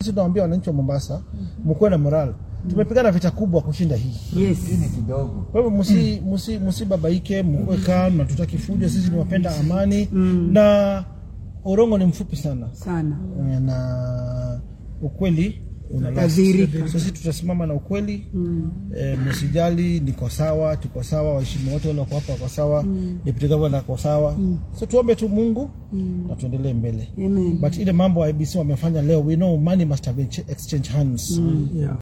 sisi tunawaambia wananchi wa Mombasa mkuwe na moral. Tumepigana vita kubwa kushinda hii. Yes. kidogo Kwa hivyo musi, musi, musibabaike, mkuwe calm na tutaki fujo. Sisi ni wapenda amani na Orongo ni mfupi sana Sana. Eh, na ukweli una last. Utadhihirika. So sisi tutasimama na ukweli eh, msijali, niko sawa, tuko sawa, waheshimu wote wale wako hapa wako sawa, deputy governor ako sawa. So tuombe tu Mungu na tuendelee mbele. Amen. But ile mambo IBC wamefanya leo, we know money must have been ch- exchanged hands. Yeah.